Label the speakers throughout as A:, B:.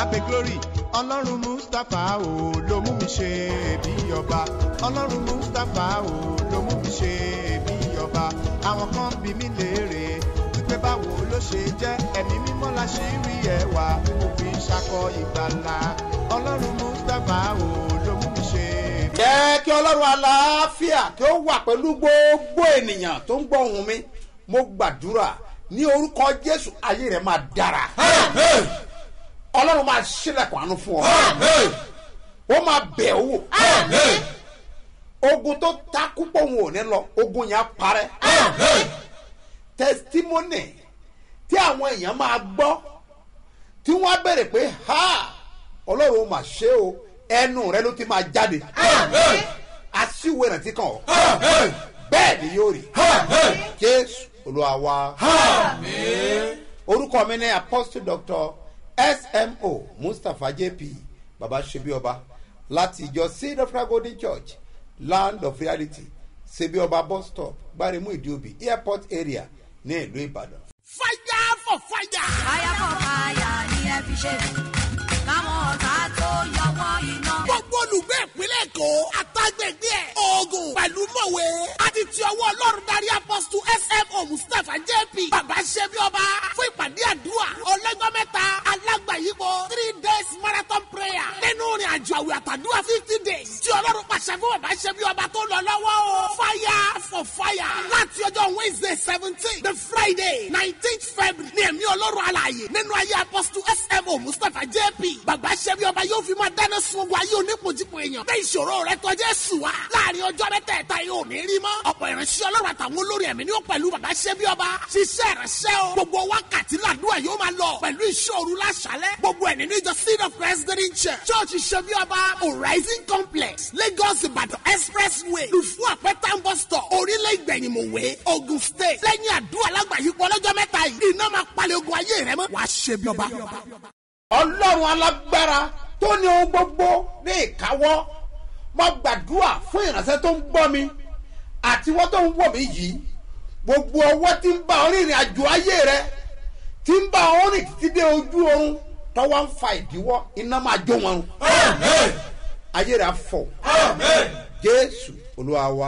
A: abe glory ọlọ́run mustapha o ló mú mi ṣe bí ọba ọlọ́run mustapha o ló mú mi ṣe bí ọba àwọn kan bí mi léèrè wípé báwo ló ṣe jẹ́ ẹ̀mí mímọ́ la ṣe rí ẹwà òfin ṣakọ ìgbàlà ọlọ́run mustapha o ló mú mi ṣe bí
B: jẹ́ kí ọlọ́run aláàfíà kí ó wà pẹ̀lú gbogbo ènìyàn tó ń gbọ́ ohùn mi mo gbàdúrà ní orúkọ jésù ayé rẹ̀ máa dára ọlọ́run máa ṣílẹ̀kùn àánú fún ọ ó máa bẹ̀ ọ́ wò ogun tó takú pọ̀ òun ò ní lọ ogun yẹn á parẹ́ testimony tí àwọn èèyàn máa gbọ́ tí wọ́n á bẹ̀rẹ̀ pé ha ọlọ́run ó mà ṣe o ẹnu rẹ ló ti máa jáde aṣíwò ìrántí kan ọ bẹ́ẹ̀ ni yóò rí jésù olúwa wa orúkọ mi ní apostle doctor smo mustapha jp baba sebioba láti ìjọ seed of God golden church land of reality sebioba bus stop gbaremu ìdíòbí airport area ní ìlú ìbàdàn.
C: fire for fire.
D: fire for fire ni ẹ fi ṣe káwọn ọ̀tá tó yọwọ́ iná.
C: gbogbo olùgbé ìpínlẹ̀ èkó àtàgbègbè ẹ̀ oògùn pẹ̀lú mọ̀wé àti ti ọwọ́ ọlọ́run darí apọ́sítù smo mustapha jp bàbá ṣẹ́bi ọba fún ìpàdé àdúrà ọlọ́jọ́ mẹ́ta alágbàyípo three days marathon prayer nínú ìrìn àjò àwẹ̀ àtàdúrà fifty days tí ọlọ́run pàṣẹ fún bàbá ṣẹ́bi ọba tó lọ lọ́wọ́ o fire for fire láti ọjọ́ wednesday seventeen the friday nineteenth february ní ẹ̀mí ọlọ́run alààyè nínú ayé apọ́sítù smo mustapha jp bàbá ṣẹ́bi ọba yóò fi máa dáná sun ogun ayé onípojúpo èèyàn bẹ́ẹ̀ ìṣòro rẹ tọ́jú ẹ̀sùn wa láàrin ọjọ́ mẹ́tẹ̀ẹ̀ta yóò ní rí mọ́ ọ̀pọ̀ ìránṣẹ́ ọlọ́run àtàwọn olórí ẹ̀mí ni ó pẹ̀lú bàbá ṣẹ́bi ọba ṣiṣẹ́ ìránṣẹ́ o gbogbo wákàtí làdúrà yóò máa lọ pẹ̀lú ìṣòro láṣálẹ̀ gbogbo ẹ̀ nínú ìjọ seed of christ green church church ṣẹ́bi ọba horizon complex lagos ìbàdàn expressway lùfú àpẹtàn bus stop orílẹ̀ ìgbẹ̀yìnmọ̀wé ogun state lẹ́yìn àdúrà lágbàáyípo ọlọ́jọ́ mẹ́ta yìí iná máa palẹ̀ ogun ayé rẹ mọ́ wàá ṣẹ́bi ọba
B: ọlọ́run alágbára tó ní ohun gbogbo ní ìkáwọ́ mo gbàdúrà fún ìránṣẹ́ tó ń gbọ́ mi àti wọ́n tó ń wọ̀ mí yìí gbogbo ọwọ́ tí ń bá ọ rìnrìn àjò ayé rẹ tí ń bá ọ rìn títí dé ojú oorun tọ́wọ́ ń fa ìdíwọ́ iná máa jó wọn run ayé rẹ á fọ jésù olúwa wa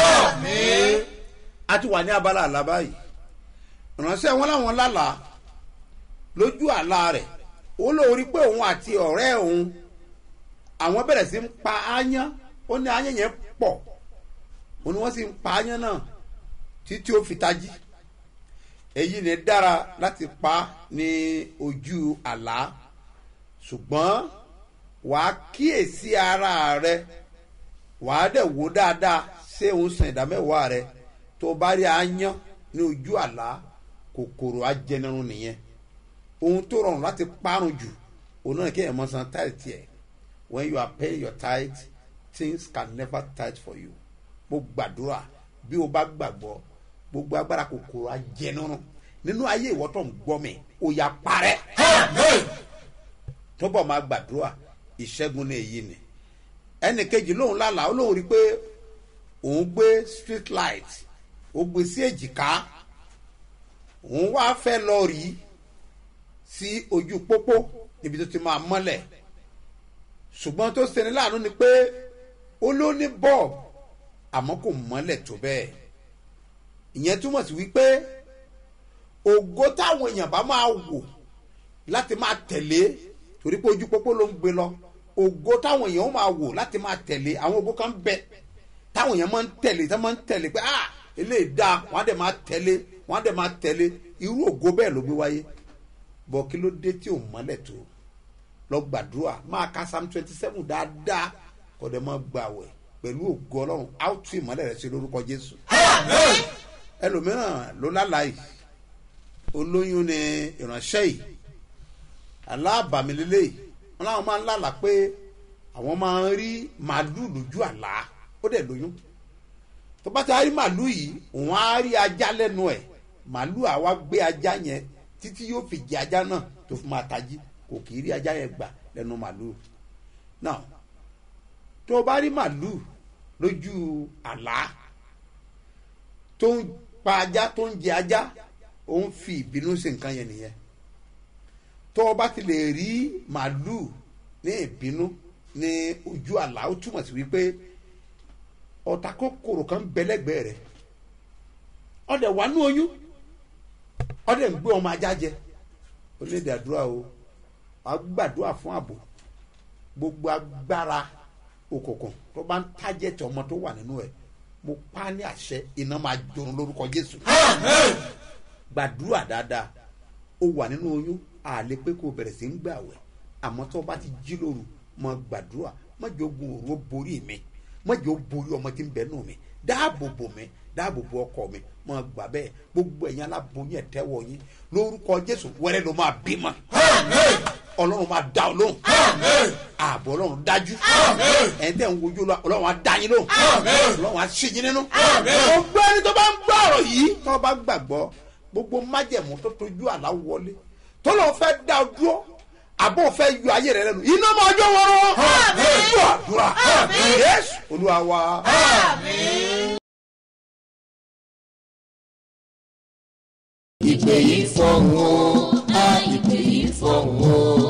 B: a ti wà ní abala àlá báyìí ìránṣẹ́ wọn làwọn lálàá lójú àlá rẹ̀ ó lóorí pé òun àti ọ̀rẹ́ òun àwọn bẹ̀rẹ̀ sí ń pa áyán ó ní áyán yẹn pọ̀ ó ní wọ́n sì ń pa áyán náà títí ó fi tají èyí ni dára láti pa ní ojú àlá ṣùgbọ́n wàá kíyèsí ara rẹ wàá dẹ̀ wò dáadáa ṣé òun san ìdámẹ́wàá rẹ tó bá rí áyán ní ojú àlá kòkòrò ajẹnirun nìyẹn ohun tó rọrùn láti parun jù òun náà kéèyàn mọ san tithe tiẹ̀ when you are paying your tithe things can never tithe for you mo gbàdúrà bí o bá gbàgbọ́ gbogbo agbára kòkòrò ajẹnirun nínú ayé ìwọ tó ń gbọ́ mi ó yà parẹ́ túbọ̀ máa gbàdúrà ìṣẹ́gun ní èyí ni ẹnì kejì lóun lálàá ó lóun rí i pé òun gbé street light ó gbé sí èjìká òun wá fẹ́ lọ rí i sí ojú pópó níbi tó ti máa mọ́lẹ̀ ṣùgbọ́n tó ṣeni láàánú ni pé ó ló ní bọ́ọ̀bù àmọ́ kò mọ́lẹ̀ tó bẹ́ẹ̀ ìyẹn túmọ̀ sí wípé ògo táwọn èèyàn bá máa wò láti máa tẹ̀lé torí pé ojú pópó ló ń gbé lọ ògo táwọn èèyàn máa wò láti máa tẹ̀lé àwọn ògo kan bẹ táwọn èèyàn máa ń tẹ̀lé tí wọ́n máa ń tẹ̀lé pé ah eléyìí dáa wọ́n á dẹ̀ máa tẹ̀lé wọ́n á dẹ̀ máa tẹ̀lé irú ògo bẹ́ẹ̀ ló gbé wáyé bọ̀ kí ló dé tí ò mọ́lẹ̀ tó lọ gbàdúrà máa ka psalm twenty seven dáadáa kọ́ dẹ̀ máa gbà wẹ̀ pẹ̀lú ògo ọlọ́run á tú ìmọ́lẹ̀ rẹ̀ sí lórúkọ jésù. ẹlòmíràn ló lálàá yìí olóyún ni ìránṣẹ́ yìí aláàbàmílélẹ̀ yìí wọn làwọn máa ń lálàá pé àwọn máa ń rí màálù lójú àlá ó dẹ̀ lóyún tó bá ti rí màálù yìí òun á rí ajá lẹ́nu ẹ̀ màálù àwa gbé ajá yẹn títí yóò fi jẹ ajá náà tó fi máa tají kò kì í rí ajá yẹn gbà lẹ́nu màálù náà tó o bá rí màálù lójú àlá tó ń pa ajá tó ń jẹ ajá ó ń fi ìbínú sí nǹkan yẹn nìyẹn tó o bá ti lè rí màálù ní ìbínú ní ojú àlá ó túmọ̀ sí wípé ọ̀tá kòkòrò kan bẹ́lẹ́gbẹ̀ẹ́ rẹ̀ ọ̀dẹ̀ wà ní oyún ọ̀dẹ̀ ń gbé ọmọ ajá jẹ onídìí àdúrà o wà á gbàdúrà fún ààbò gbogbo agbára òkùnkùn tó bá ń tájẹ̀tì ọmọ tó wà nínú ẹ̀ mo pa á ní àṣẹ iná máa jorun lórúkọ jésù gbàdúrà dáadáa ó wà nínú oyún àlè pé kó o bẹ̀rẹ̀ sí ń gbàwẹ̀ àmọ́ tó o bá ti jí lóru mọ gbàdúrà má jẹ́ ogun òru ó borí mi má jẹ́ ó borí ọmọ tí ń bẹ nù mi dáàbò bò mí dáàbò bò ọkọ mi mọ gbà bẹ́ẹ̀ gbogbo ẹ̀yin aláboyún ẹ̀ tẹ́wọ̀ yín lórúkọ jésù wẹ́rẹ́ ló máa bímọ ọlọ́run máa dá ọ lóhùn ààbò ọlọ́run dájú ẹ̀ ń tẹ̀ ń wojú lọ ọlọ́run á dá yín lóhùn ọlọ́run á ṣe yín nínú gbogbo ẹni tó bá ń gbọ́ ọ̀rọ̀ yìí tó bá gbàgbọ́ gbogbo májẹ̀mú tó tójú àlá wọlé tó lọ́ọ́ fẹ́ dá ọ dúró àbọ̀ fẹ́ yọ ayé rẹ lẹ́nu iná máa jó wọ́rọ́ gbọ́ àdúrà yéésù olúwa wa.
E: ìpè yìí fọ̀hún o a ìpè yìí fọ̀hún o.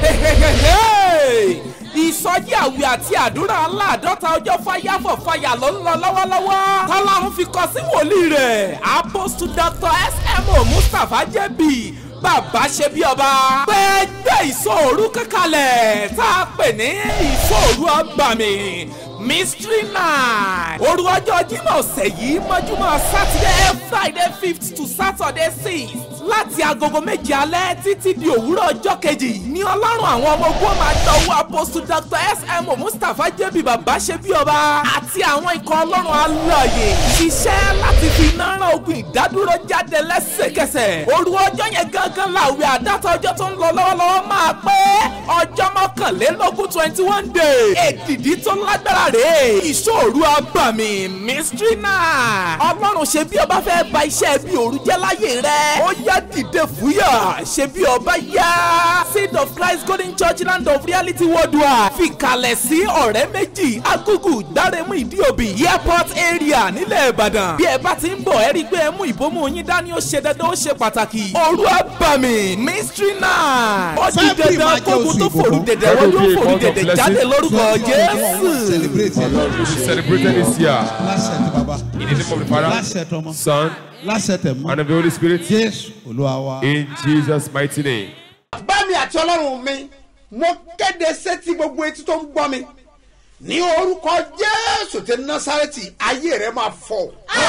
F: ìsọjí àwẹ̀ àti àdúrà aláàdọ́ta ọjọ́ fáyàfọ̀ fàyà ló ń lọ lọ́wọ́lọ́wọ́ tọ́lọ́run fi kọ sí wòlíì rẹ̀ apostle dr smo mustapha jẹ́bi bàbá ṣe bí ọba gbẹgbẹ ìsọ̀rú kankanlẹ̀ tá a pè ní ìsọ̀rú ọgbàmì mystery night òru ọjọ́ jímọ̀ ọ̀sẹ̀ yìí mọ́júmọ́ saturday friday fifth to saturday sixth láti agogo méje alẹ́ títí di òwúrọ̀ ọjọ́ kejì ní ọlọ́run àwọn ọmọ ogun máa dọ̀wọ́ apostle dr smo mustapha jẹ́bi bàbá ṣe bí ọba àti àwọn ikọ̀ ọlọ́run alààyè ṣiṣẹ́ láti fi iná rán ogun ìdádúró jáde lẹ́sẹ̀kẹsẹ̀ òru ọjọ́ yẹn gangan làwẹ̀ àdáta ọjọ́ tó ń lọ lọ́wọ́lọ́wọ́ máa pé ọjọ́ mọ́kànlélógún twenty one day èdìdí tó lágbára rèé ìṣòro abàmì mystery night ọlọ́run ṣe bí ọba fẹ́ ba iṣẹ́ bí òru jẹ́ láyé rẹ̀ ó yá dìde fúyà ṣe bí ọba yá seed of christ golden church land of reality worldwide fìkàlẹ̀ sí ọ̀rẹ́ méjì agugu dárẹ́mú ìdíòbí airport area nílẹ̀ ìbàdàn bí ẹ bá ti ń bọ̀ ẹ rí i pé ẹ mú ìbomú yín dání ó ṣe dandan ó ṣe pàtàkì òru abàmì mystery night ó di dandan kógun tó fòrú dẹ̀dẹ̀ wọ́n yóò fòrú dẹ̀dẹ̀ jáde lórúkọ jésù.
G: Lord, we celebrated this year
H: lásẹ̀tì bàbá
G: in the name of the Father,
H: lásẹ̀tì ọmọ
G: Son,
H: lásẹ̀tì mọ́
G: and of the Holy Spirit.
H: jésù olúwa wa.
G: In Jesus' mighty name.
B: bá mi àti ọlọ́run mi mo kéde sétí gbogbo etí tó ń gbọ́ mi ní orúkọ jésù ti násàrẹ́tì ayé rẹ máa fọ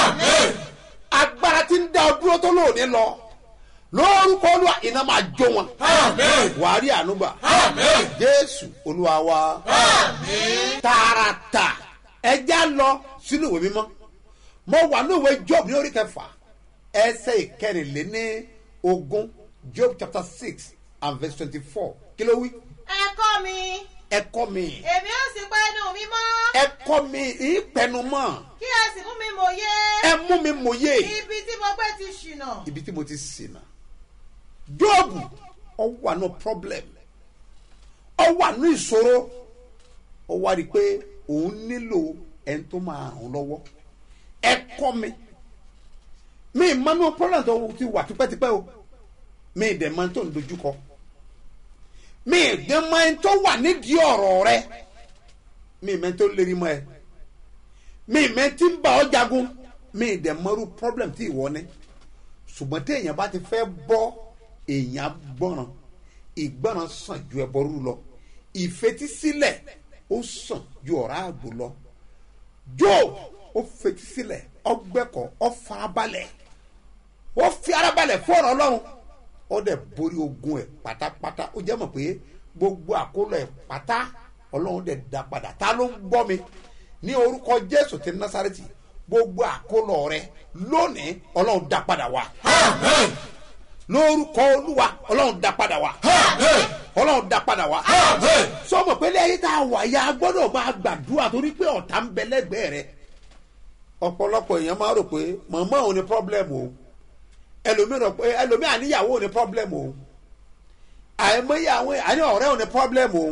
B: agbára tí ń dá ọ dúró tó lóòní lọ lórúkọ olúwa iná máa jó wọn wàá rí ànúgbà jésù olúwa wa tààràtà ẹja lọ sínú ìwé mímọ́ mo wà ní ìwé job ní orí kẹfà ẹsẹ̀ ìkẹrìnléní ogún job chapter six and verse twenty-four kí ló wí
I: ẹ̀kọ́ mi
B: ẹ kọ́ mi
I: èmi ó sì pa ẹnu mi mọ́
B: ẹ kọ́ mi ìpẹnumọ́
I: kí ẹ sì mú mi mòye
B: ẹ mú mi mòye
I: ibi tí mo gbé ti ṣìnà
B: ibi tí mo ti ṣìnà jóòbù ọ wà ní problem ọ wà ní ìṣòro ọ wá rí i pé òun nílò ẹni tó máa ràn án lọ́wọ́ ẹ kọ́ mi mi ì mọ́nú problem tó ti wà tipẹ́tipẹ́ o mi ì dẹ̀ mọ́ tó ń dojúkọ mi ì dẹ̀ mọ́ ẹni tó wà nídìí ọ̀rọ̀ rẹ mi ì mọ́ ẹni tó lérí mọ́ ẹ mi ì mọ́ ẹni tí ń bá ọ jagun mi ì dẹ̀ mọ́rú problem tí ìwọ ní ṣùgbọ́n tí èèyàn bá ti fẹ́ bọ́ èèyàn gbọ́ràn ìgbọ́ràn sàn ju ẹbọ rú lọ ìfetísílẹ̀ ó sàn ju ọ̀rá àgbò lọ job ó fetísílẹ̀ ọgbẹ́kọ̀ ọ farabalẹ̀ ó fi arabalẹ̀ fún ọ̀rọ̀ ọlọ́run ó dẹ̀ borí ogun ẹ̀ pátápátá ó jẹ́ mọ̀ pé gbogbo àkólọ ẹ̀ pátá ọlọ́run dẹ̀ dá padà ta ló ń gbọ́ mi ní orúkọ jésù ti násàrẹ́tì gbogbo àkólọ rẹ lónìí ọlọ́run dá padà wá lórúkọ olúwa ọlọ́run dá padà wá ọlọ́run dá padà wá sọmọ pé lẹ́yìn tá a wà ya gbọ́dọ̀ máa gbàdúrà torí pé ọ̀tá ń bẹ lẹ́gbẹ̀ẹ́ rẹ ọ̀pọ̀lọpọ̀ èèyàn máa rò pé màmá òun ni problem o ẹlòmíì rò pé ẹlòmíì àníyàwó òun ni problem o àìmọye àwọn àní ọ̀rẹ́ òun ni problem o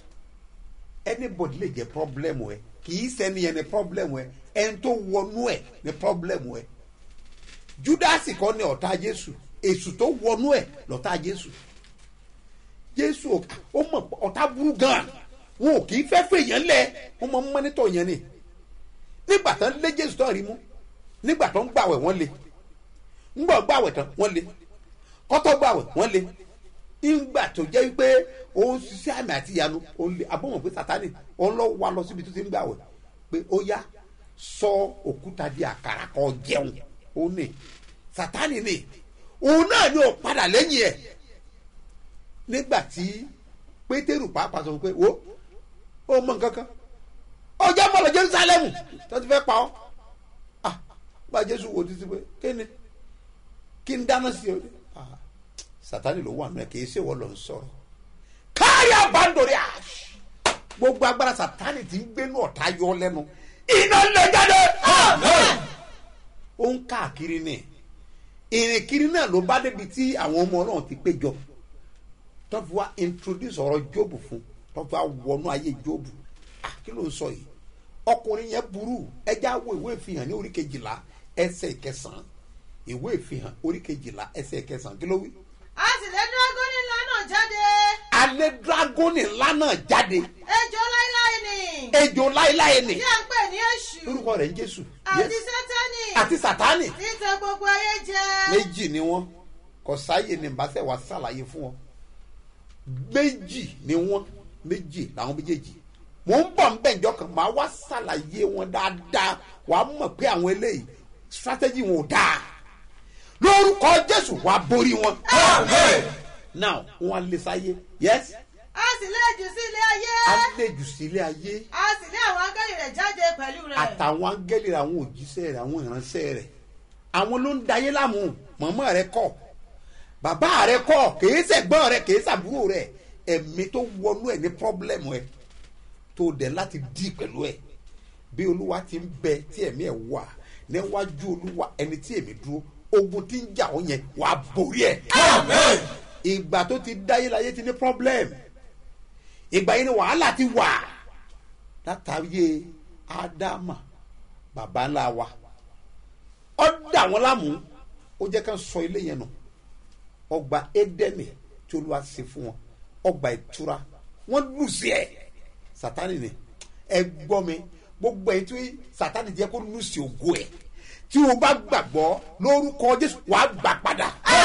B: anybody lè jẹ́ problem ẹ kì í sẹ́ni yẹn ni problem ẹ ẹni tó wọnú ẹ ni problem ẹ judasi kọ́ ni ọ̀tá jésù èsù tó wọnú ẹ lọ́tá jésù jésù ò- ó mọ̀ pé ọ̀tá burú gan wọn ò kì í fẹ́ fẹ́ èèyàn lẹ̀ wọ́n mọ mọ́nítọ̀ yẹn ni nígbà tán lé jésù tán rí mú nígbà tán gbàwẹ̀ wọ́n lé ńgbà gbàwẹ̀ tán wọ́n lé kọ́tọ́ gbàwẹ̀ wọ́n lé ńgbà tó jẹ́ pé òun ṣiṣẹ́ àmì àti ìyanu òun lé abọ́mọ̀ pé sátani òun lọ wá lọ síbi tó ti ń gbàwẹ̀ pé ó yá sọ òkúta di àkàrà kan jẹun ó ní sátani ní òun náà ni ò padà lẹ́yìn ẹ̀ nígbà tí pétérù pàápàá sọ pé wo ó mọ nǹkan kan ọjà mọ̀ lọ jerusalem tó ti fẹ́ pa ọ́ ah gba jésù wo títí pé kéne kí n dáná sí ọ ah sátani ló wà nù ẹ kì í ṣe wọ́n lọ ń sọ̀rọ̀ kárí àbándòrí àṣ gbogbo agbára sátani ti ń gbénu ọ̀tá yọ lẹ́nu iná lè jáde ó ń káàkiri ní ìrìnkiri náà ló bá débi tí àwọn ọmọ ọlọ́run ti péjọ tó fi wá introduce ọ̀rọ̀ jóòbù fún tó fi wá wọnú ayé jóòbù Ah, kí ló ń sọ yìí ọkùnrin yẹn burú ẹjẹ wo ìwé ìfihàn ní orí kejìlá ẹsẹ̀ ìkẹsàn-án ìwé ìfihàn orí kejìlá ẹsẹ̀ ìkẹsàn-án kí ló wí.
I: a sì lé dragoni ńlá náà jáde
B: alẹ́ dragoni ńlá náà jáde
I: ejò láíláí ni
B: ejò láéláé ni
I: tí a ń pè ní èṣù
B: lórúkọ rẹ̀ ń jésù
I: àti
B: Yes.
I: sátani
B: àti sátani
I: tí ń tẹ gbogbo ayé jẹ
B: méjì ni wọn kò sáyè ní ìbáṣẹ wa ṣàlàyé fún wọn méjì ni wọn méjì làwọn méjèèjì mò ń bọ̀ nbẹ̀ njọ́ kan màá wá ṣàlàyé wọn dáadáa wàá mọ̀ pé àwọn eléyìí strategy wọn ò dáa lórúkọ jésù wàá borí wọn. now wọn lè sáyé yes
I: a sì lé jù sí ilé ayé
B: àlejò sílé ayé
I: a sì lé àwọn áńgẹ́lì rẹ̀ jáde pẹ̀lú rẹ̀
B: àtàwọn áńgẹ́lì rẹ̀ àwọn òjíṣẹ́ rẹ̀ àwọn ìránṣẹ́ rẹ̀ àwọn ló ń dayé láàmú mọ̀mọ́ rẹ̀ kọ̀ bàbá rẹ̀ kọ̀ kìí sẹ̀gbọ́n rẹ̀ kìí sàbúrò rẹ̀ ẹ̀mí tó wọnú ẹ̀ ní pọ́blẹ́mù ẹ̀ tó dẹ̀ láti dì pẹ̀lú ẹ̀ bí olúwa ti ń bẹ tí ẹ̀mí ẹ̀ wà níwájú olúwa ẹni tí èmi dúró ogun tí ń jà ó yẹn wà á borí ẹ̀ ìgbà tó ti dáyé láyé ti ní pọ́blẹ́mù ìgbà yẹn ni wàhálà ti wà látàrí ádámà bàbá ńlá wa ọ dà wọn láàmú ó jẹ́ ká sọ ilé yẹn nù ọgbà édẹ́nì tí olúwa ṣe fún wọn ọgbà ìtura wọn lù sí ẹ sátani ni ẹ gbọ́ mi gbogbo ẹ̀ tí sátani jẹ́ kó lù sí ògo ẹ̀ tí o bá gbàgbọ́ lórúkọ jésù wàá gbà padà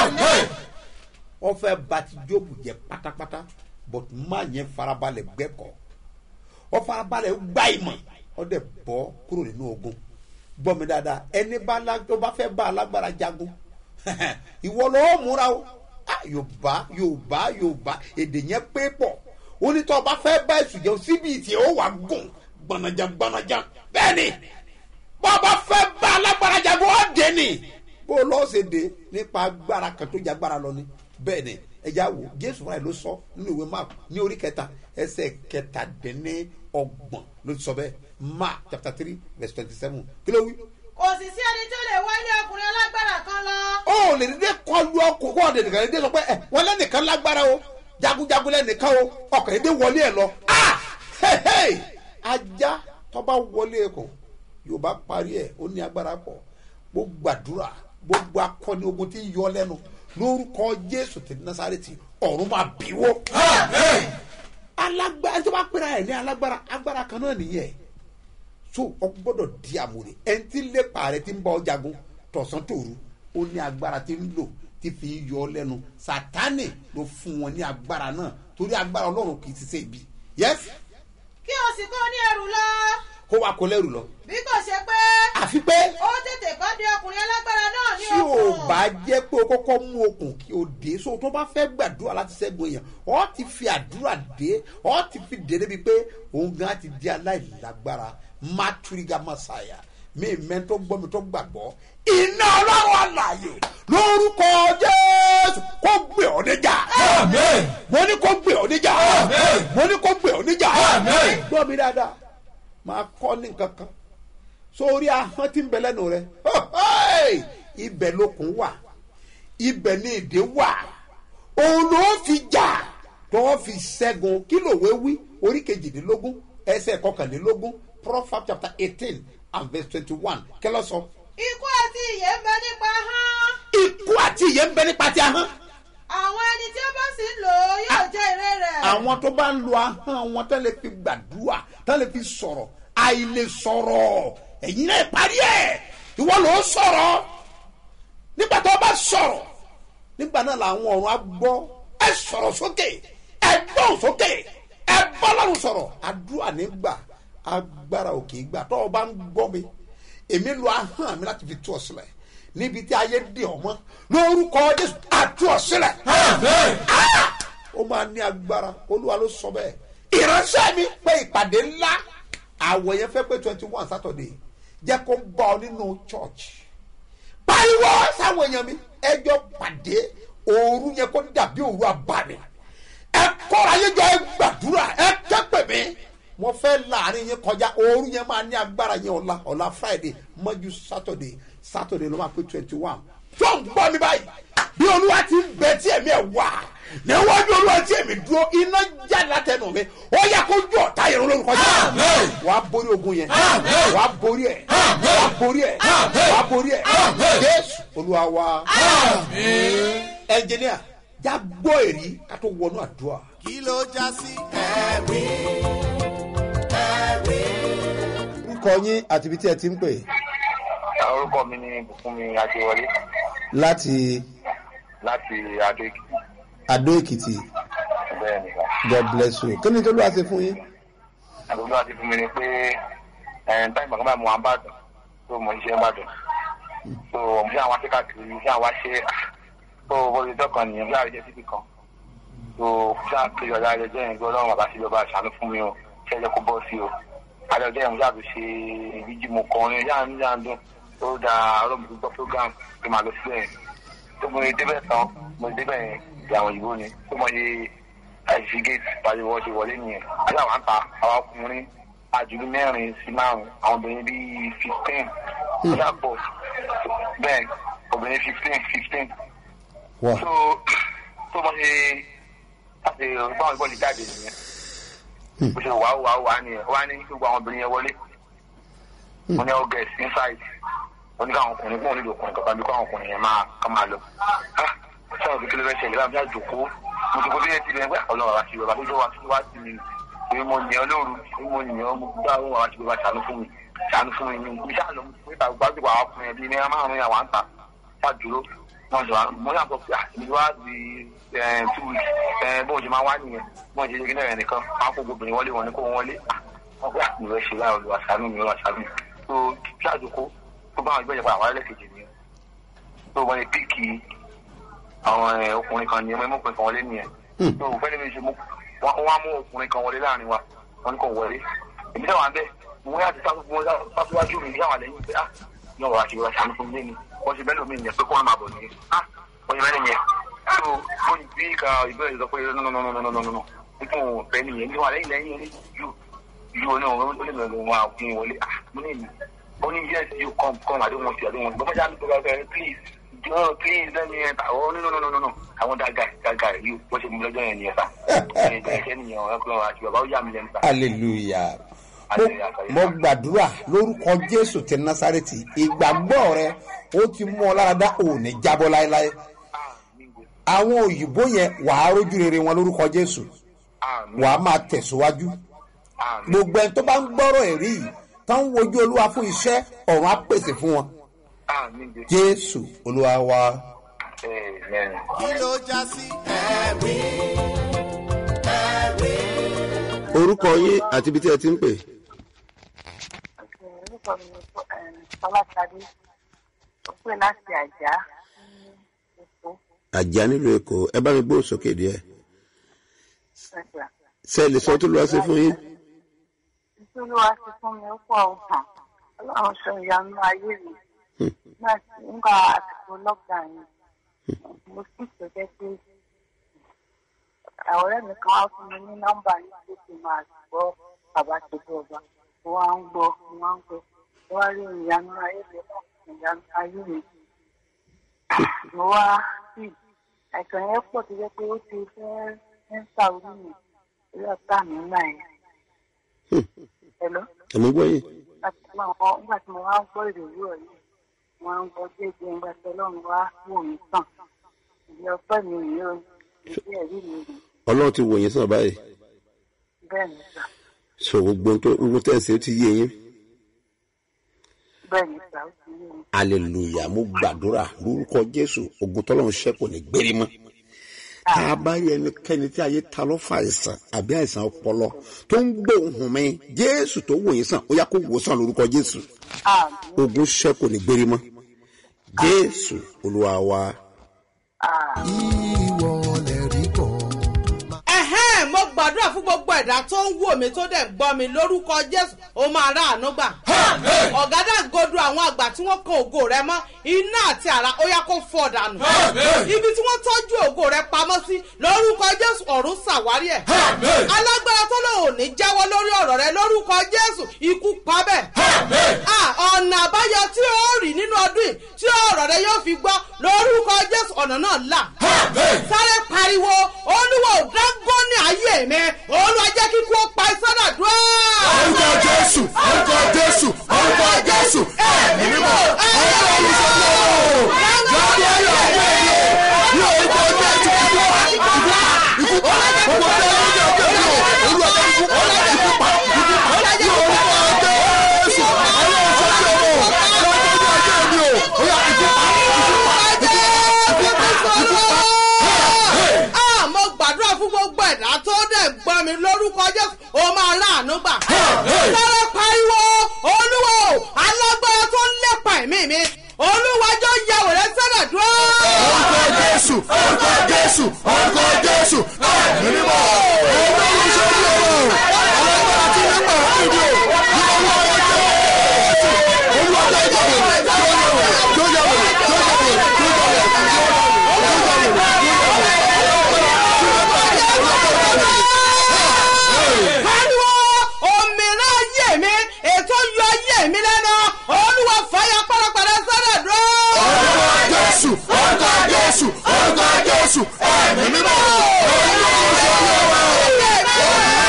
B: wọ́n fẹ́ bàtí jóòbù jẹ pátápátá but má yẹn farabalẹ̀ gbẹ́kọ̀ wọ́n farabalẹ̀ gbá ìmọ̀ wọ́n dẹ̀ bọ́ kúrò nínú ogun gbọ́ mi dáadáa ẹni bá lá- tó bá fẹ́ bá alágbára jagun ìwọ lọ́wọ́ múra o Ah, yorùbá yorùbá yorùbá èdè yẹn pé pọ̀ onítọ̀ bá fẹ́ bá ẹ̀sùn jẹun síbi ìtì ó wà gùn gbọ̀nàjà gbọ̀nàjà bẹ́ẹ̀ ni bó o bá fẹ́ bá alágbára jagun ó dé ni bó o lọ́ọ́ ṣe dé nípa agbára kan tó jẹ agbára lọ ni bẹ́ẹ̀ ni ẹja wo jésù fúnra ẹ̀ ló sọ nínú ìwé mark ní orí kẹta ẹsẹ̀ kẹtàdínní ọgbọ̀n ló ti sọ bẹ́ẹ̀ mark chapter three verse twenty seven kí ló wí
I: kò sì sí ẹni tó lè wá ilé ọkùnrin alágbára kan lọ
B: ó lè dédé kọlu ọkọ kó ọdẹ nìkan dédé sọ pé ẹ wọn lẹnìkan lágbára o jagunjagun lẹnìkan o ọkàn dédé wọlé ẹ lọ ah hey, hey! ajá tọba wọlé ẹ kọ yorùbá parí ẹ ó ní agbára pọ gbogbo àdúrà gbogbo akọni ogun tí ń yọ lẹnu lórúkọ jésù ti nasareti ọrùn máa bíwó alágbára tó bá pera ẹ ní alágbára agbára kan náà nìyẹn so ọ gbọ́dọ̀ di àmúre ẹni tí ń lépa rẹ ti ń bá ọ jagun tọ̀sán tòru ó ní agbára tí ń lò tí fi ń yọ ọ lẹ́nu sátánì ló fún wọn ní agbára náà torí agbára ọlọ́run kì í ṣiṣẹ́ ibi yes
I: kí o sì kó ní ẹrù lọ
B: kó wa kó lẹ́rù lọ
I: bí kò ṣe pé
B: àfi pé
I: ó tètè kọ́ di ọkùnrin alágbára náà ní
B: tí o
I: okùn
B: bá jẹ́ pé o kọ́kọ́ mú okùn kí o dé so tó bá fẹ́ gbàdúrà láti ṣẹ́gun èèyàn ọ ti fi àdúrà dé ọ ti fi dé débi pé òun gan ti di aláìlágbára maturiga masaya mi mẹ́tọ́ gbọ́ mi tó gbàgbọ́ iná ọlọ́run àlàyé lórúkọ jésù kó gbé ọ níjà mo ní kó gbé ọ níjà mo ní kó gbé ọ níjà gbọ́ mi dáadáa máa kọ́ ní nǹkan kan sórí ahọ́n tí ń bẹ lẹ́nu rẹ ibẹ̀ lókun wà ibẹ̀ ní èdè wà òun ló fi jà tó fi ṣẹ́gun kí lòwe wí orí kejìdínlógún ẹsẹ̀ kọkànlélógún proverbs chapter eighteen and verse twenty-one kẹlẹ́ sọ.
I: ikú àti ìyè ń bẹ nípa hán
B: ikú àti ìyè ń bẹ nípa ti ahọ́n
I: àwọn ẹni tí ó bá sì ń lò lò ó yóò jẹ́ èrè rẹ̀.
B: àwọn tó bá ń lo ahọ́n wọn tán lè fi gbàdúrà tán lè fi sọ̀rọ̀ àìlè sọ̀rọ̀ ẹ̀yin náà parí ẹ̀ ìwọ ló ń sọ̀rọ̀ nígbà tó bá sọ̀rọ̀ nígbà náà làwọn ọ̀run á gbọ́ ẹ sọ̀rọ̀ sókè ẹ gbọ́n sókè ẹ bọ́ lọ́rùn sọ̀rọ̀ àdúrà nígbà agbára òkè gbà tó o bá ń gbọ́ mi èmi lo ahọ́n mi láti fi tú ọ sílẹ̀ níbi tí ayé dè ọ́ mọ́ lórúkọ jésù àtú ọ sílẹ̀ Ah! ó máa ní agbára olúwa ló sọ bẹ́ẹ̀ ìránṣẹ́ mi pé ìpàdé ńlá àwọ̀ yẹn fẹ́ pé twenty one saturday jẹ́ kó bá ọ nínú church pariwo sáwọn èèyàn mi ẹjọ́ pàdé òru yẹn kó dàbí òru abàmì ẹ kọ́ra yẹn jọ ẹ gbàdúrà ẹ kẹ́pẹ̀ mi mo fẹ́ láàrin yẹn kọjá òru yẹn máa ní agbára yẹn ọ̀la ọ̀la friday mọ́jú saturday saturday ló máa pé twenty one tó ń gbọ́ mi báyìí bí olúwa ti ń bẹ tí ẹ̀mí ẹ̀ wà níwájú olúwa tí èmi dúró iná jáde látẹnu mi ó yẹ kó jọ ọ̀tá yẹn lórúkọ jẹ́ wà á borí ogun yẹn wà á borí ẹ̀ wà á borí ẹ̀ wà á borí ẹ̀ jésù olúwa wa ẹnjìníà já gbọ́ èrí ká tó wọnú àdúrà.
A: kí ló já sí ẹ̀rí ẹ̀rí.
B: orúkọ yín àti ibi tí ẹ ti ń pè
J: orúkọ mi ni bùkúnmi adéwọlé
B: láti
J: láti adó èkìtì
B: adó èkìtì
J: bẹ́ẹ̀ ni
B: god bless you kí ni tó ló wá ṣe fún yín.
J: àdúgbò àti fún mi ni pé ẹ̀ẹ́n táyì màkà báyìí mo wà ń bàdàn tó mo ń ṣe ń bàdàn tó mo ṣe àwọn akékàkiri ṣe àwọn aṣẹ tó bóyá dọ́kan nìyẹn bí àrẹ̀jẹ̀ síbi kan tó ṣe àkiri ọ̀dà àrẹ̀jẹ̀ yẹn gbọ́ lọ́rùn bàbá sí lọ́ba àṣàánú fún mi o ṣe ẹ̀jẹ̀ kó bọ́ sí o àrẹ̀jẹ̀ yẹn mo ṣàbí ṣe ìbíjì mo kọrin yáà ń yáà ń dún tó da ọlọ́mọdé gbọ́ program tó máa lọ sílẹ̀ tó mo débẹ̀ tán mo débẹ̀ yẹn ìyàwó ìbò ni tó mọ iye àìsí gate pariwo ṣe wọlé nìyẹn àti àwọn àǹtà àwọn ọkùnrin àjùlú mẹ́rin sí márùn àwọn obìnrin bíi fifteen ọjà pọ̀ bẹ́ẹ̀ obìnrin fifteen fifteen so tó mọ ṣe láti báwọn ìbọn lè jáde nìyẹn bó ṣe wàá wàá wàá nìyẹn wàá ní gbogbo àwọn obìnrin yẹn wọlé mo ní all girls inside wọ́n ní káwọn ọkùnrin fún onílò ọkùnrin kankan bí káwọn ọkùnrin yẹn máa ká máa lọ. sọ̀rọ̀ kékeré bẹ́ẹ̀ ṣẹlẹ̀ báyìí bí àjòkó mo ti kó bí ẹ ti bẹ́ẹ̀ pé ọlọ́run àti bàbá tó jọ wá tó wá sí mi pé mo yàn ọ́ lóru pé mo yàn ọ́ mo gbá òun àti bàbá ṣàánú fún mi ṣàánú fún mi mi ṣáà lọ níta gbàgbọ́ àwọn ọkùnrin ẹbí ní márùn-ún yà wá ń ta ṣàdúró wọn jọ mo yà sọ pé àti wá di two weeks bóun ṣe máa wá nìyẹn bóun ṣe ṣe kí náà nìkan máa kó obìnrin wọlé wọn ní kó wọn wọlé wọn pé àti ìrẹsì láì olùwà ṣàánú mi olùwà ṣàánú mi tó ṣàjòkó tó bá àwọn ìgbẹ́jẹ̀ padà wáyé lẹ́kẹ̀jì ni tó wọ́n lè píìkì àwọn ẹ̀, ọkùnrin kan nìyẹn mọ́ ọkùnrin kan wọlé nìyẹn tó fẹ́ lè ṣe mú wọ́n á mú ọkùnrin kan wọlé láàrin wa wọ́n ní kò wọlé èmi náà wà bẹ́ẹ̀ mo yà ti sáfíwájú mi yà wà lẹ́yìn pé ah náà wà á ṣe wọ́n ṣàánú fún mi ní wọ́n ṣe bẹ́ẹ̀ lómi nìyẹn pé kó wọ́n máa bọ̀ nìyẹn ah wọ́n ṣe bẹ́ẹ̀ nìyẹn tó wọ́n bí ka ìbéèrè sọ pé nọ́nọ́nọ́nọ́nọ́nọ́ nítorí òun fẹ́ nìyẹn ní wà lẹ́yìn lẹ́yìn yóò yóò náà ó lè lọ wọn àfin wọlé ah mo ní ìlú ó ní yes you come come I don't want you I don't want you bọ́mọdé àti bọ́mọdé àti please no please let me enter oh no no no no no no I want that guy that guy you bó ṣe mú lọ́jọ́ yẹn nìyẹn sá ẹ̀ ẹ̀ ṣẹ́ nìyẹn ọ̀rẹ́ kúlọ̀ àti bàbá ó yà mí lẹ́nu sá.
B: hallelujah mo mo gbàdúrà lórúkọ jésù ti násàrètì ìgbàgbọ́ rẹ ó ti mú ọ lára dá òní jábọ́ láéláé àwọn òyìnbó yẹn wàá rójú rere wọn lórúkọ jésù wàá máa tẹ̀síwájú gbogbo ẹni tó bá ń gbọ́rọ̀ ẹ̀rí yìí tó ń wojú olúwa fún iṣẹ́ ọ̀run á pèsè fún wọn jésù olúwa wa.
A: kí ló já sí ẹ̀rí ẹ̀rí.
B: orúkọ yín àti ibi tí ẹ ti ń pè.
K: orúkọ mi ni fọláṣadé ó pè láti àjà èkó
B: àjà nílùú èkó ẹ bá mi gbóhùn sókè díẹ̀
K: ẹgbà
B: ṣe lè sọ tó lọ́wọ́ sí fún yín.
K: nítorí wàá ti fún mi ó pọ̀ ọ̀hún ọlọ́run sọ ìyanu ayé mi nígbà tí nígbà àsìkò lọ́gbà yẹn mo sì tẹ́jẹ́ pé ọ̀rẹ́ mi kan wá fún mi ní nọ́mbà ní pé kí n máa gbọ́ bàbá ṣètò ọba mo wá ń gbọ́ mo wá ń gbọ́ mo wá rí ìyanu ayé mi náà ìyanu ayé mi mo wá sí àìsàn yẹn pọ̀ tó jẹ́ pé ó ti fẹ́ ń sàrú mi orí ọ̀tá mi náà yẹn. Hello?
B: àmọ́ gbọ́ yín.
K: nígbà tí mo wá ń gbọ́ ìròyìn ọ̀rọ̀ yìí mo wá ń gbọ́ déédéé nígbà tí ọlọ́run wá wò mí sàn ìdí ọpẹ́ mi yìí ó ìdí ẹ̀rí mi rè
L: ọlọ́run ti wò yín sàn báyìí
K: bẹ́ẹ̀ ni sà
L: so gbogbo ohun tó gbogbo tẹ̀sí ó ti yé yín
K: bẹ́ẹ̀ ni sà ó ti yé mi.
L: hallelujah mo gbàdúrà lórúkọ jésù ogun tọ́lọ́run ṣẹ́ kò ní gbérí mọ́ tá a bá rí ẹnikẹ́ni tí ayé ta ló fa àìsàn àbí àìsàn ọpọlọ tó ń gbóhùn mi jésù tó wò yín sàn ó yá kó wò sàn lórúkọ jésù ogun ṣẹ́ kò ní gbérí mọ́ jésù olúwa wa.
A: ìwọ lè rí kọ́.
I: ẹ̀hẹ́n mo gbàdúrà fún gbogbo ẹ̀dá tó ń wò mí tó dẹ̀ ń gbọ́ mi lórúkọ jésù ó máa rà àánú gbà. ọ̀gádà godo àwọn àgbà tí wọ́n kan ògo rẹ mọ́ iná àti àrà ó yá kó fọ́ dànù. ibi tí wọ́n tọ́jú ògo rẹ pamọ́ sí lórúkọ jésù ọ̀run ṣàwárí ẹ̀. alágbára tó lò ò ní jáwọ́ lórí ọ̀rọ̀ rẹ lórúkọ jésù ikú pa bẹ́ẹ̀. Ah, ọ̀nà àbáyọ tí ó rí nínú ọdún yìí tí ọ̀rọ̀ rẹ yóò fi gbọ́ lórúkọ jésù ọ̀nà náà là. sáré pariwo olúwo dángọ́nì ayé mi olúwa jẹ́ kíkú ó pa ìsọ́nà dúró.
C: orúkọ jésù orúkọ jésù orúkọ jésù ẹ̀mí mímọ́ ọ̀rọ̀ olùsọ̀rọ̀ jáde ayọ̀ ayé mi ní orúkọ jésù ikú pa ikú pa ikú pa orúkọ jésù olúwa jẹ́ ikú pa ikú pa ikú pa ní orúkọ jésù ọ̀rọ̀ olùsọ̀rọ̀ jáde ayé mi o ó yà ikú pa ikú pa ikú pa ikú pa.
I: Ah, mo gbàdúrà fún gbogbo ẹ̀dá tó dẹ̀ gbọ́ mi lórúkọ jésù ó máa ráàánú gbà. sáré pariwo olúwo alágbára tó ń lépa ẹ̀mí mi olúwàjọ yàwó rẹ sẹ́dẹ̀ dúró.
C: orúkọ jésù orúkọ jésù orúkọ jésù ẹ̀mí mímọ́ ọ̀rọ̀ olùsọ̀rọ̀ alágbára tí ń pa ẹ̀mí mi o ní orúkọ jésù olúwa jẹ́ ìjọba yóò yàwó yóò yàwó yóò yàwó
I: pariwo òmìnira ayé mi ètò yọ ayé mi lẹ́nu olúwa fàyà pàrọ̀pàrọ̀ sẹ́dẹ̀ dúró.
C: orúkọ jésù orúkọ jésù orúkọ jésù ẹ̀mí mímọ́ ọ̀rọ̀ olùsọ̀rọ̀.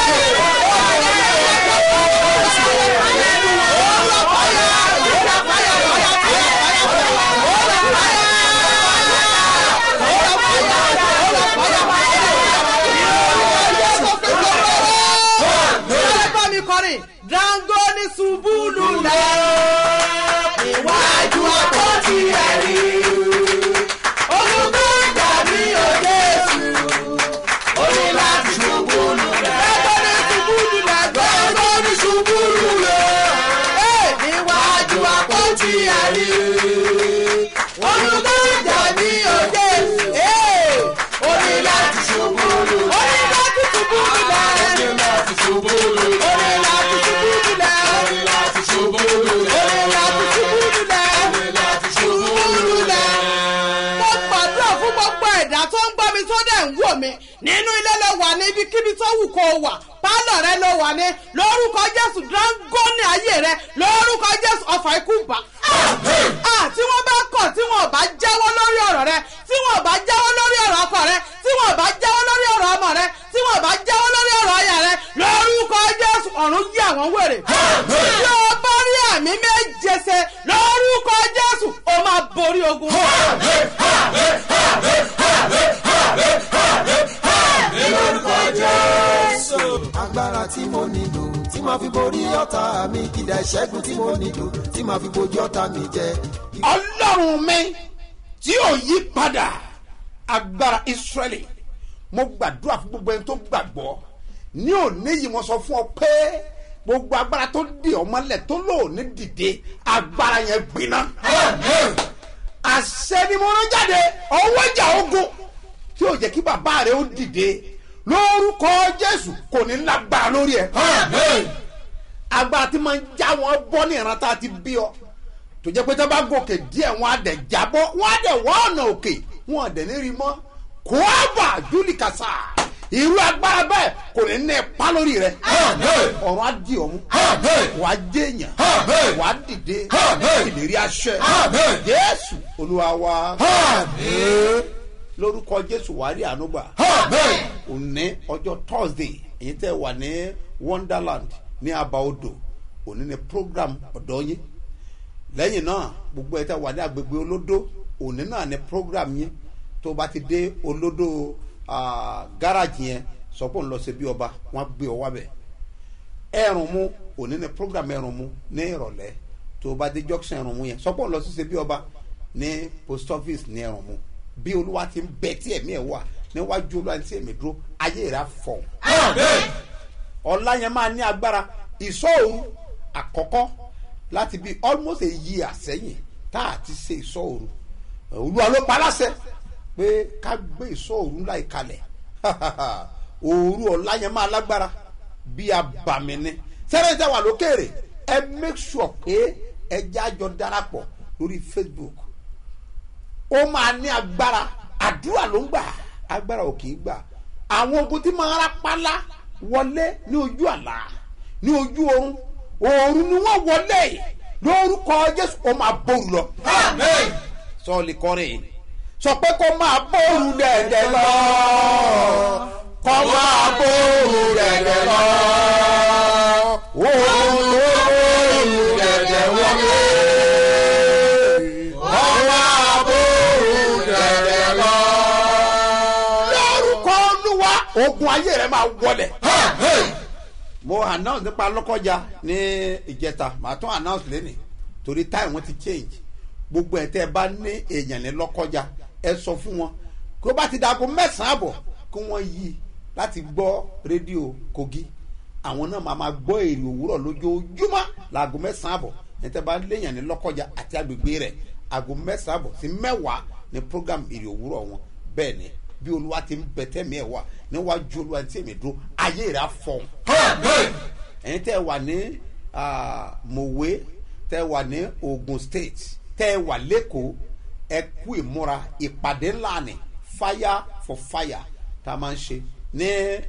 I: Bá mi kọrin, Dango ní ṣubú lulẹ̀. Iwájú àpótí ẹ̀rí. Olùkọ́ ìgbà mi ò Jésù. Ó ní láti ṣubú lulẹ̀. Dango ní ṣubú lulẹ̀. Dango ní ṣubú lulẹ̀. Ee, Níwájú àpótí ẹ̀rí. Olùkọ́ ìgbà mi ò Jésù. Ee, Ó ní láti ṣubú lulẹ̀. Ó ní láti ṣubú lulẹ̀. Ó ní láti ṣubú lulẹ̀. Ó ní láti ṣubú lulẹ̀. Ó ní láti ṣubú lulẹ̀. Ó ní láti ṣubú lulẹ̀. Ó ní láti ṣubú lulẹ̀. Mo gbàdúrà fún gbogbo ẹ̀dá tó ń gbọ́ mi tó dẹ̀ ń wò mí. Nínú ilé ló wà ní ibikíbi tó wù kó o wà. Pálọ̀ rẹ ló wà ní. Lórúkọ Jésù dáńgọ́nì ayé rẹ. Lórúkọ Jésù ọ̀fà ikú bà. Ah, tí wọ́n bá kọ̀ tí wọ́n bá jáwọ́ lórí ọ̀rọ̀ rẹ tí wọ́n bá jáwọ́ lórí ọ̀rọ̀ ọkọ rẹ tí wọ́n bá jáwọ́ lórí ọ̀rọ̀ ọmọ rẹ tí wọ́n bá jáwọ́ lórí ọ̀rọ̀ ọyà rẹ lórúkọ jésù ọ̀run yí àwọn wèrè. bí o bá rí àmì méje ṣe lórúkọ jésù o máa borí ogun.
C: lórúkọ jésù. agbára tí mo nílò tí màá fi borí ọ̀tá mi kìdá ìṣẹ́gun tí mo nílò tí màá fi bojú ọ̀tá mi jẹ.
B: ọlọ́run mi tí ò yí padà agbára israẹli mo gbàdúrà fún gbogbo ẹni tó gbàgbọ́ ní òní yìí mo sọ fún ọ pé gbogbo agbára tó di ọmọlẹ̀ tó lò ní dìde agbára yẹn gbiná àṣẹ ni mo rán jáde ọwọ́ ìjà ogun tí ò jẹ́ kí bàbá rẹ ó dìde lórúkọ jésù kò ní lágbára lórí ẹ agbára tí máa ń já wọn bọ́ ní ìran tá a ti bí ọ tó jẹ́ pé tó bá gòkè díẹ̀ wọn á dẹ̀ jábọ́ wọn á dẹ̀ wọ́n ọ̀nà òkè wọn á dẹ̀ ní rí mọ́ kó a bà júlì kàṣà irú agbára bẹ́ẹ̀ kò ní ní ipa lórí rẹ ọ̀run á di ọ̀mú wàá jẹ́yàn wàá dìde ìlérí aṣẹ jésù olúwa wa lórúkọ jésù wàá rí ànúgbà òní ọjọ́ thursday èyí tẹ́ wà ní wonderland ní abaodò òní ni program ọ̀dọ́ yín lẹ́yìn náà gbogbo ẹ̀ tẹ́ wà ní agbègbè olódó òní náà ni program yín tó bá ti dé olódò ah, gáràjì yẹn sọ pé òun lọ sí bí ọba wọn gbé ọ wábẹ̀ ẹrùn mu òní ni program ẹrùn mu ní ìrọ̀lẹ́ tó bá dé junction ẹrùn mu yẹn sọ pé òun lọ sí bí ọba ní post office ní ẹrùn mu bí olúwa ti ń bẹ tí ẹ̀mí ẹ̀ wà níwájú olúwa tí ẹ̀mí dúró ayé rẹ̀ á fọ̀ ọ̀la yẹn máa ní agbára ìsọ̀òru àkọ́kọ́ láti bí almost a year sẹ́yìn tá a ti ṣe ìsọ̀òru olúwa ló pa láṣẹ pé ká gbé ìsọ̀òru ńlá ìkalẹ̀ òru ọ̀la yẹn máa lágbára bí abàmì ni sẹ́rẹ̀ tẹ́ wà lókèrè ẹ make sure pé ẹ jájọ darapọ̀ lórí facebook ó máa ní agbára àdúrà ló ń gbà agbára ò kì í gbà àwọn ogun tí máa rápálá wọlé ní ojú àlá ní ojú oorun oorun ni wọ́n wọlé lórúkọ jésù ó máa bóru lọ. sọ́ọ̀lì kọrin sọ pé kó máa bóru dẹ̀dẹ̀ lọ kó máa bóru dẹ̀dẹ̀ lọ oorun ló bóru dẹ̀dẹ̀ wọlé kó máa bóru dẹ̀dẹ̀ lọ. lórúkọ olúwa ogun ayé rẹ máa wọlé mo announce nípa lọ́kọ́jà ní ìjẹta màá tún announce lẹ́nìí torí time wọn ti change gbogbo ẹ̀ tẹ́ ẹ bá ní èèyàn ní lọ́kọ́jà ẹ sọ fún wọn kó bá ti dàgbo mẹ́sàn-án àbọ̀ kí wọ́n yí láti gbọ́ rédíò kogi àwọn náà máa máa gbọ́ èrè òwúrọ̀ lójoojúmọ́ làgbo mẹ́sàn-án àbọ̀ ẹ̀ tẹ́ bá léèyàn ní lọ́kọ́jà àti agbègbè rẹ̀ àgbo mẹ́sàn-án àbọ̀ sí mẹ́wàá ní program èrè òwúrọ̀ wọn bẹ́ẹ̀ ni bí olúwa ti ń bẹ tẹ́mi ẹ̀ wà níwájú olúwa tí èmi dúró ayé rẹ̀ á fọ̀ ẹ̀yin tẹ́ ẹ wà ní mòwe tẹ́ ẹ wà ní ogun state tẹ́ ẹ wà lẹ́kọ̀ọ́ ẹ kú ìmúra ìpàdé ńlá ni fire for fire tá a máa ń ṣe ní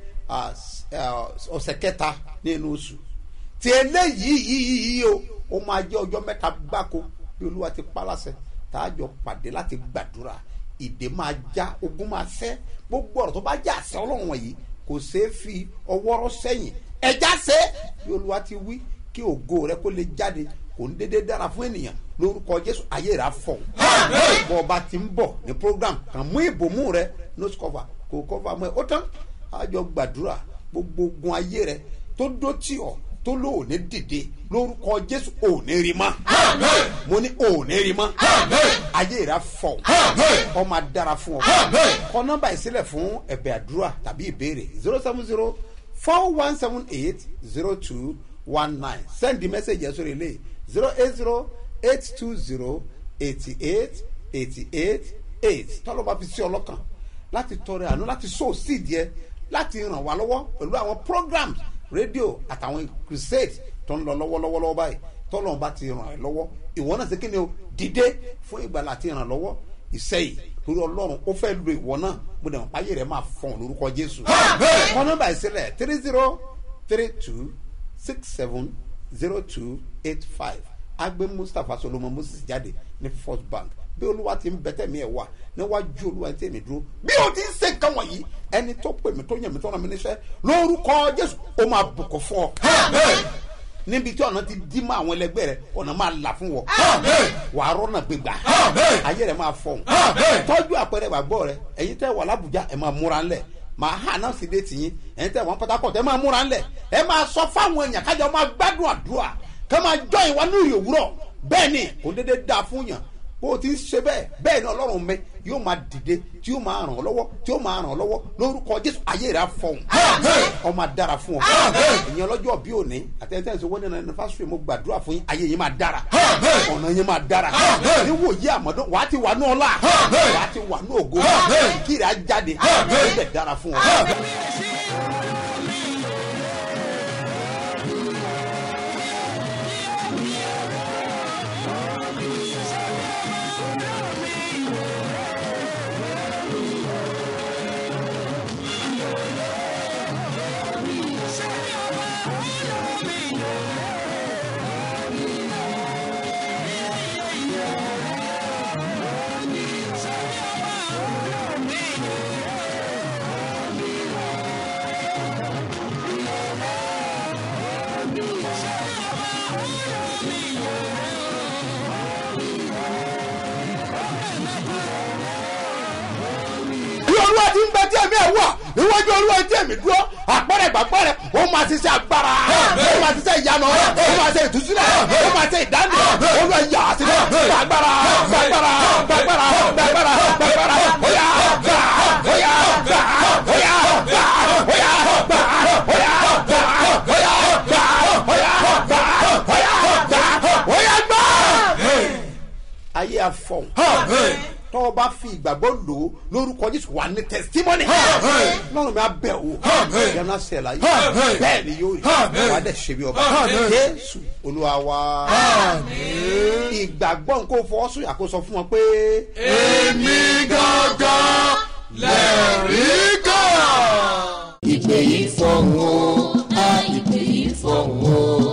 B: ọ̀sẹ̀ kẹta nínú oṣù tí eléyìí yìí yìí o ó máa jẹ́ ọjọ́ mẹ́ta gbáko bí olúwa ti pa láṣẹ tá a jọ pàdé láti gbàdúrà ìdè máa já ogun máa sẹ́ gbogbo ọ̀rọ̀ tó bá já àṣẹ ọlọ́run wọ̀nyí kò ṣeé fi ọwọ́ rọ́ sẹ́yìn ẹja ṣe bí olúwa ti wí kí ògo rẹ kó lè jáde kò ń dédé dára fún ènìyàn lórúkọ jésù ayé rẹ afọ bọ ọba ti ń bọ ní program kàn mú ìbomú rẹ nose cover kò cover mọ ẹ ó tán àjọ gbàdúrà gbogbo ogun ayé rẹ tó dó tì ọ tó lò ò ní dìde lórúkọ jésù ò ní rí mọ mo ní ò ní rí mọ ayé rẹ afọ ọ máa dára fún ọ kọ nọmba ìsílẹ fún ẹbẹ àdúrà tàbí ìbéèrè zero seven zero four one seven eight zero two one nine send the message yẹn sórí ilé zero eight zero eight two zero eighty eight eighty eight eight tọ́lọ́ bá fi sí ọlọ́kàn láti tọrẹ àánú láti sow seed yẹ láti ràn wá lọ́wọ́ pẹ̀lú àwọn programs rédíò àtàwọn crusade tó ń lọ lọ́wọ́lọ́wọ́ lọ́wọ́ báyìí tọ́lọ́ bá ti ràn ẹ́ lọ́wọ́ ìwọ náà ṣe kí ni o dìde fún ìgbàlá àti ìrànlọ́wọ́ ìsẹ́yìí torí ọlọ́run ó fẹ́ lo ìwọ náà mo dẹ̀ mọ̀ páyé rẹ̀ máa fọ̀n lórúkọ jésù. kọ́ nọ́mbà ìsílẹ̀ three zero three two six seven zero two eight five agbe mustapha solomon moses jáde ní first bank bí olúwa ti ń bẹ́tẹ̀ mi ẹ̀ wá níwájú olúwa tí èmi dúró bí o ti ń ṣe nǹkan wọ̀nyí ẹni tó pè mí tó yàn mí tó ràn mí níṣẹ́ lórúkọ jésù ó máa bùkún fún ọ níbi tí ọ̀nà ti dí mọ́ àwọn ẹlẹgbẹ́ rẹ ọ̀nà máa là fún wọ. wà á rọ́nà gbégbá ayé rẹ máa fọ̀hún. tọ́jú àpẹẹrẹ ìgbàgbọ́ rẹ ẹ̀yin tẹ́ wà lábùjá ẹ̀ máa múra ńlẹ̀ máa hà náà sì dé tìyín ẹ̀yin tẹ́ wà pátákọ̀ ẹ̀ máa múra ńlẹ̀ ẹ̀ máa sọ fáwọn èèyàn kájọ máa gbádùn àdúrà ká máa jọ ìwà ní ìrì òwúrọ̀ bẹ́ẹ̀ ni kò déédéé dáa fún yàn bó o ti ń ṣe bẹ́ẹ̀ bẹ́ẹ̀ ni ọlọ́run mi yóò máa dìde tí yóò máa ràn ọ́ lọ́wọ́ tí yóò máa ràn ọ́ lọ́wọ́ lórúkọ jésù ayé rẹ̀ á fọ̀hún ọ máa dára fún ọ ìyẹn ọlọ́jọ́ bí òní àtẹ̀tẹ̀ ṣe wọ́n ní ẹnifásitì mo gbàdúrà fún yín ayé yín máa dára ọ̀nà yín máa dára ní wòye àmọ́dún wàá ti wà ní ọlá wàá ti wà ní ògo kí rẹ̀ á jáde ó bẹ̀ dára fún ọ.
L: ti ń bẹ tí ẹ̀mí ẹ̀ wà níwájú olúwa tí ẹ̀mí dúró àpẹẹrẹ ìgbàgbọ́ rẹ̀ ó máa ṣiṣẹ́ agbára ó máa ṣiṣẹ́ ìyanu ó máa ṣe ìtúsílẹ̀ ó máa ṣe ìdáǹdè olúwa yà á sílẹ̀ gbàgbára gbàgbára gbàgbára gbàgbára gbàgbára óyá gbà óyá gbà óyá gbà óyá gbà óyá gbà óyá gbà óyá gbà óyá gbà óyá gbà. ayé afọ tọ́ ọ bá fi ìgbàgbọ́ lò ó lórúkọ jésù wà ní tẹsítímọ́nì lọ́rùn mi á bẹ̀ wò yàrá sẹ̀lá yìí bẹ́ẹ̀ ni yóò rí wà á dẹ̀ ṣe bí ọba jésù olúwa wa ìgbàgbọ́ nǹkó fọwọ́sùn yà kó sọ fún wọn pé.
I: èmi gangan lẹ́rìí kan.
E: ìpè yìí fọ̀hún o a ìpè yìí fọ̀hún o.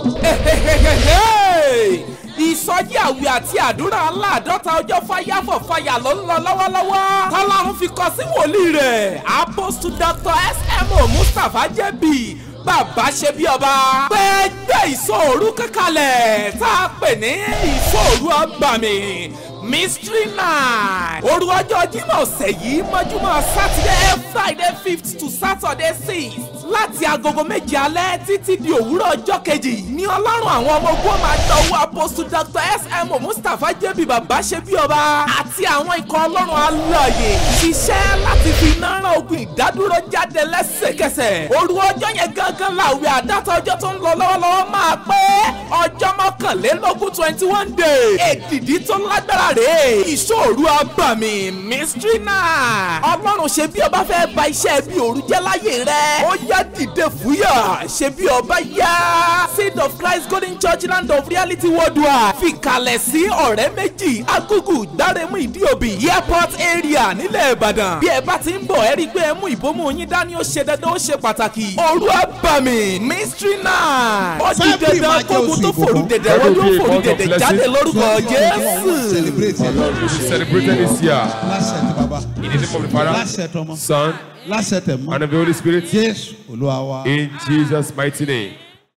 F: ìsọjí àwẹ̀ àti àdúrà aláàdọ́ta ọjọ́ fáyàfọ̀ fàyà ló ń lọ lọ́wọ́lọ́wọ́ tọ́lọ́run fi kọ sí wòlíì rẹ̀ apostle dr smo mustapha jẹ́bi bàbá ṣe bí ọba gbẹgbẹ ìsòòrú kankanlẹ̀ tá a pè ní ìsòòrú ọgbàmì mystery night òru ọjọ́ jímọ̀ ọ̀sẹ̀ yìí mọ́júmọ́ saturday friday fifth to saturday sixth láti agogo méje alẹ́ títí di òwúrọ̀ ọjọ́ kejì ní ọlọ́run àwọn ọmọ ogun máa dọ̀wọ́ apostle dr smo mustapha jẹ́bi bàbá ṣe bí ọba àti àwọn ikọ̀ ọlọ́run alààyè ṣiṣẹ́ láti fi iná rán ogun ìdádúró jáde lẹ́sẹ̀kẹsẹ̀ òru ọjọ́ yẹn gangan làwẹ̀ àdáta ọjọ́ tó ń lọ lọ́wọ́lọ́wọ́ máa pé ọjọ́ mọ́kànlélógún twenty one day èdìdí tó lágbára rèé ìṣòro abàmì mystery night ọlọ́run ṣe bí ọba fẹ́ ba iṣẹ́ bí òru jẹ́ láyé rẹ̀ ó yá dìde fúyà ṣe bí ọba yá seed of christ golden church land of reality worldwide fìkàlẹ̀ sí ọ̀rẹ́ méjì agugu gbáremú ìdíòbí airport area nílẹ̀ ìbàdàn bí ẹ bá ti ń bọ̀ ẹ rí i pé ẹ mú ìbomú yín dání ó ṣe dandan ó ṣe pàtàkì òru abàmì mystery night ó di dandan kógun tó fòrú dẹ̀dẹ̀ wọ́n yóò fòrú dẹ̀dẹ̀ jáde lórúkọ jésù.
G: We celebrated this year
H: lásẹ̀ tí baba
G: in the name of the Father,
H: lásẹ̀ tọmọ
G: Son,
H: lásẹ̀ tẹ̀ mọ́
G: and of the Holy Spirit.
H: jésù olúwa wa.
G: In Jesus' mighty name.